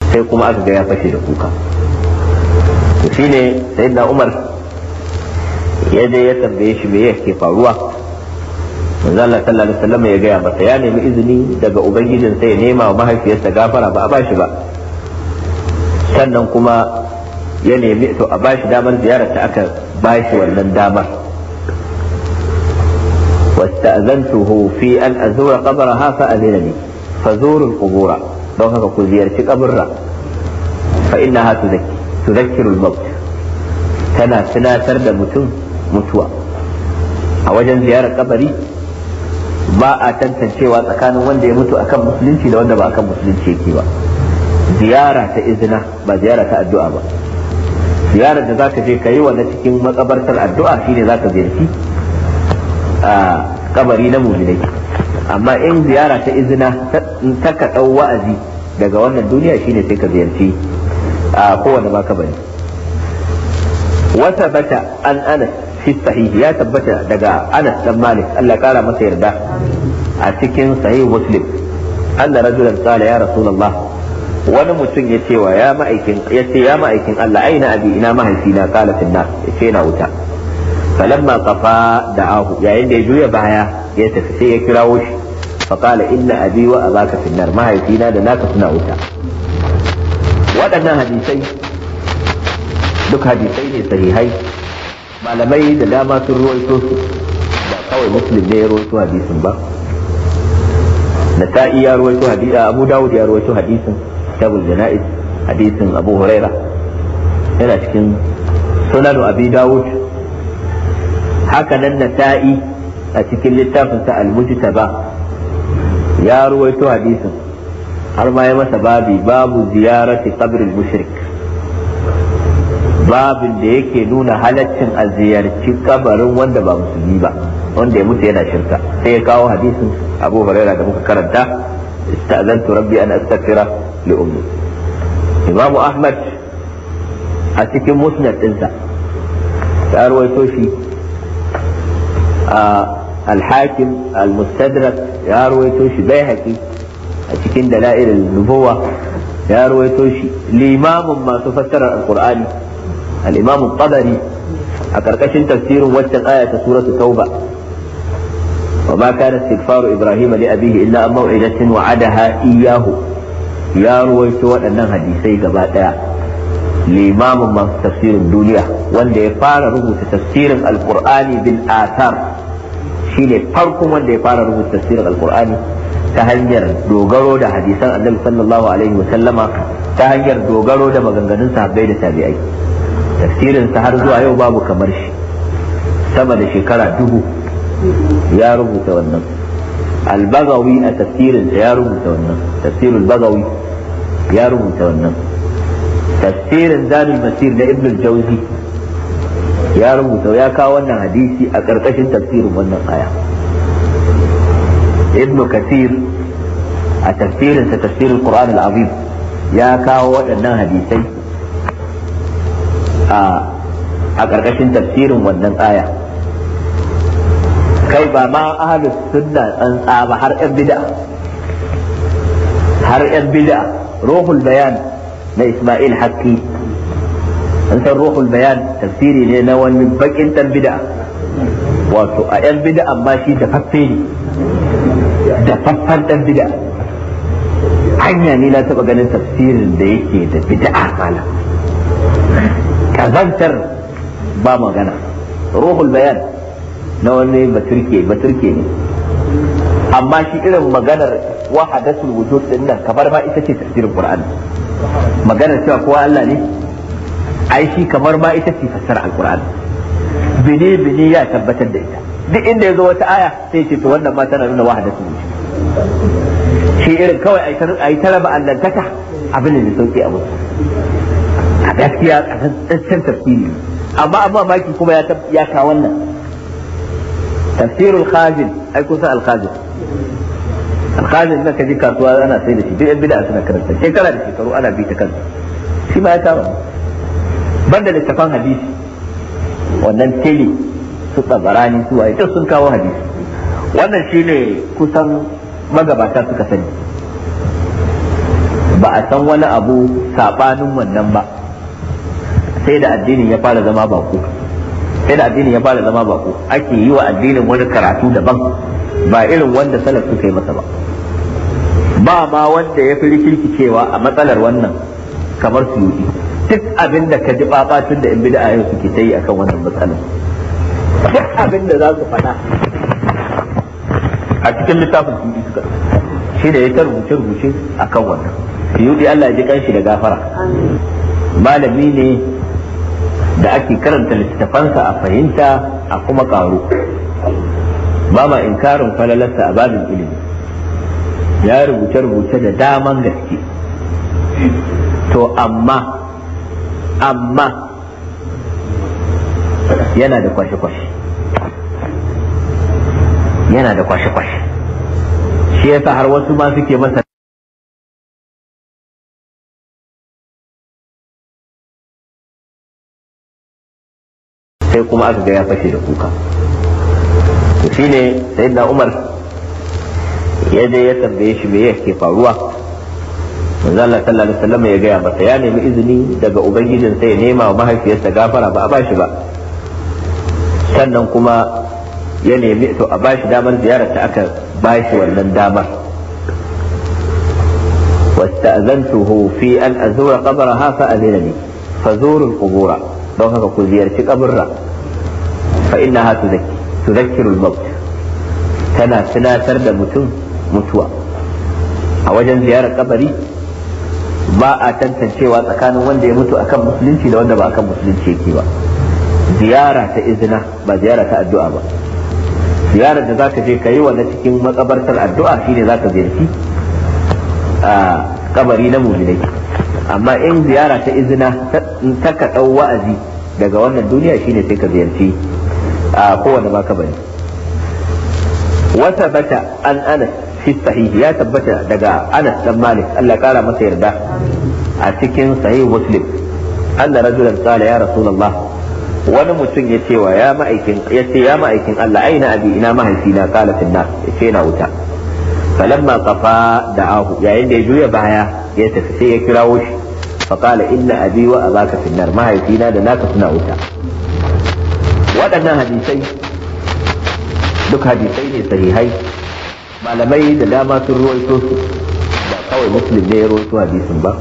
sai kuma aka ga ya fashe da kuka to shine sayyidina Umar ya je ya tambaye shi me yake faruwa manzo Allah sallallahu alaihi wasallam ya gaya masa ya nemi izini daga ubangijin sai ya nema wa mahaifiyarsa gafara ba a bashi ba sannan kuma ya nemi to a bashi damar ziyarar ta aka bashi wannan damar واستأذنته في أن أزور قبرها فأذن لي فزوروا القبور لو هكا كل زيارة قبرها فإنها تذكر تذكر الموت تنا تنا ترد متم متوى أوجن زيارة قبري ba a tantancewa tsakanin wanda ya mutu akan musulunci da wanda ba akan musulunci yake ba ziyara ta izina ba ziyara ta addu'a ba ziyarar da zaka je ka yi wa na cikin makabartar addu'a shine zaka ziyarci a kabari na muminai amma in ziyara ta izina ta ka ɗau wa'azi daga wannan duniya shine sai ka ziyarci a kowane ba kabari wata bata an anas fi sahihi ya tabbata daga anas dan malik Allah kara masa yarda a cikin sahih muslim anna rajulan qala ya rasulullah wani mutum ya ce wa ya ma'aikin ya ce ya ma'aikin Allah aina abi ina mahaifina qala finna ya ce na wuta falamma qafa da'ahu yayin da ya juya baya ya tafi sai ya kirawo shi فقال إن أبي وأباك في النار ما هي فينا دناك سنا wuta. waɗannan hadisai duk hadisai ne sahihai malamai da dama sun ruwaito su ba kawai muslim ne ya ruwaito hadisin ba nasa'i ya ruwaito hadisi abu dawud ya ruwaito hadisin kitabul jana'iz hadisin abu huraira yana cikin sunanu abi dawud haka nan nasa'i a cikin littafinsa al-mujtaba ya ruwaito hadisin har ma ya masa babi babu ziyarati qabril mushrik babin da yake nuna halaccin a ziyarci kabarin wanda ba musulmi ba wanda ya mutu yana shirka sai ya kawo hadisin abu huraira da muka karanta istazantu rabbi an astaghfira li ummi imamu ahmad a cikin musnad dinsa ya rawaito shi a al-hakim al-mustadrak ya rawaito shi bai a cikin dala'il nubuwa ya rawaito shi limamin masu fassarar alqur'ani al-imam tabari a karkashin tafsirin waccan aya ta suratu tauba وما كان استغفار ابراهيم لابيه الا عن موعده وعدها اياه يا رويت waɗannan hadisai gaba ɗaya limamin masu tafsirin duniya wanda ya fara rubuta tafsirin alqur'ani bil athar shine farkon wanda ya fara rubuta tafsirin alqur'ani ta hanyar dogaro da hadisan annabi sallallahu alaihi wa sallama ta hanyar dogaro da maganganun sahabbai da tabi'ai tafsirin sa har zuwa yau babu kamar shi sama da shekara dubu ya rubuta wannan al-bagawi a tafsirin sa ya rubuta wannan tafsirul bagawi ya rubuta wannan tafsirin zadul masir na ibn al-jawzi ya rubuta ya kawo wannan hadisi a ƙarƙashin tafsirin wannan aya ابن كثير التفسير تفسير القرآن العظيم يا كاو waɗannan hadisai a ƙarƙashin tafsirin wannan aya kai ba ma ahalus sunna tsantsa ba har yan bid'a har yan bid'a ruhul bayan na Ismail Hakki an san ruhul bayan tafsiri ne na wani bakin dan bid'a wato a yan bid'a amma shi da faffe ne da faffan dan bid'a hanya ne na taba ganin tafsirin da yake da bid'a malam kazantar ba magana ruhul bayan na wani baturke baturke ne amma shi irin maganar wahadatul wujud din nan kamar ma ita ce tafsirin qur'ani maganar cewa kowa Allah ne ai shi kamar ma ita ce fassara alqur'ani bini bini ya tabbatar da ita duk inda ya zo wata aya sai ce to wannan ma tana nuna wahadatul wujud shi irin kawai a yi ta raba allantaka abin da sauki a musu a gaskiya a tsantsar tafsiri amma amma maki kuma ya ka wannan tafsirul khazin ai kusa al-khazin al-khazin da kaji kasuwa ana sai da shi duk yan bid'a suna karanta shekara da shekaru ana bi ta kansa shi ma ya kawo banda littafan hadisi wannan tele su tsabarani su waye duk sun kawo hadisi wannan shine kusan magabata suka sani ba a san wani abu sabanin wannan ba sai da addinin ya fara zama bako sai da addinin ya fara zama bako ake yi wa addinin wani karatu daban ba irin wanda salaf suka yi masa ba ba ma wanda ya fi rikirkicewa a matsalar wannan kamar su yi duk abin da ka ji babatun da in bid'a yau suke ta yi akan wannan matsalar duk abin da za su faɗa a cikin littafin su suka shi da ya ta rubuce rubuce akan wannan yudi Allah ya ji kanshi da gafara malami ne da ake karanta littattafansa a fahimta a kuma karu ba ma inkarin falalarsa a babin ilimi ya rubuce-rubuce da daman gaske to amma amma yana da kwashe-kwashe yana da kwashe-kwashe shi yasa har wasu ma suke masa sai kuma aka ga ya fashe da kuka to shine sayyidina umar ya je ya tambaye shi me yake faruwa manzo Allah sallallahu alaihi wasallam ya gaya masa ya nemi izini daga ubangijin sai ya nema wa mahaifiyarsa gafara ba a bashi ba sannan kuma ya nemi to a bashi damar ziyarar ta aka bashi wannan damar واستأذنته في أن أزور قبرها فأذن لي فزوروا القبور don haka ku ziyarci kaburra fa innaha tuzakki tuzakkiru al-maut tana tunatar da mutum mutuwa a wajen ziyarar kabari ba a tantancewa tsakanin wanda ya mutu akan musulunci da wanda ba akan musulunci yake ba ziyara ta izina ba ziyara ta addu'a ba ziyarar da zaka je ka yi wa na cikin makabartar addu'a shine zaka ziyarci a kabari na muminai amma in ziyara ta izina ta ka ɗau wa'azi daga wannan duniya shine sai ka ziyarci a kowane baka bane wata bata an anas fi sahihi ya tabbata daga anas dan malik Allah kara masa yarda a cikin sahih muslim anna rajulan qala ya rasulullah wani mutum ya ce wa ya ma'aikin ya ce ya ma'aikin Allah aina abi ina mahaifina qala fi nar ya ce na wuta falamma qafa da'ahu yayin da ya juya baya ya tafi sai ya kirawo shi فقال إن أبي وأباك في النار ما هي فينا دناك سنا وتا waɗannan hadisai duk hadisai ne sahihai malamai da dama sun ruwaito su ba kawai muslim ne ya ruwaito hadisin ba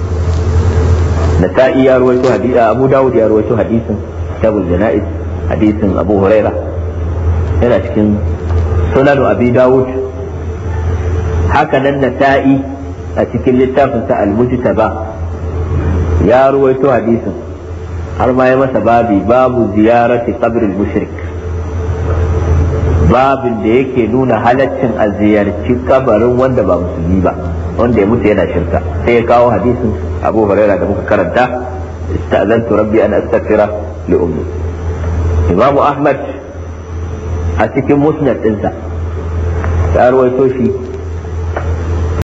nasa'i ya ruwaito hadisin abu dawud ya ruwaito hadisin kitabul jana'iz hadisin abu huraira yana cikin sunanu abi dawud haka nan nasa'i a cikin littafinsa al-mujtaba ya ruwaito hadisin har ma ya masa babi babu ziyarati qabrin mushrik babin da yake nuna halaccin a ziyarci kabarin wanda ba musulmi ba wanda ya mutu yana shirka sai ya kawo hadisin abu huraira da muka karanta istazantu rabbi an astaghfira li ummi imamu ahmad a cikin musnad dinsa ya ruwaito shi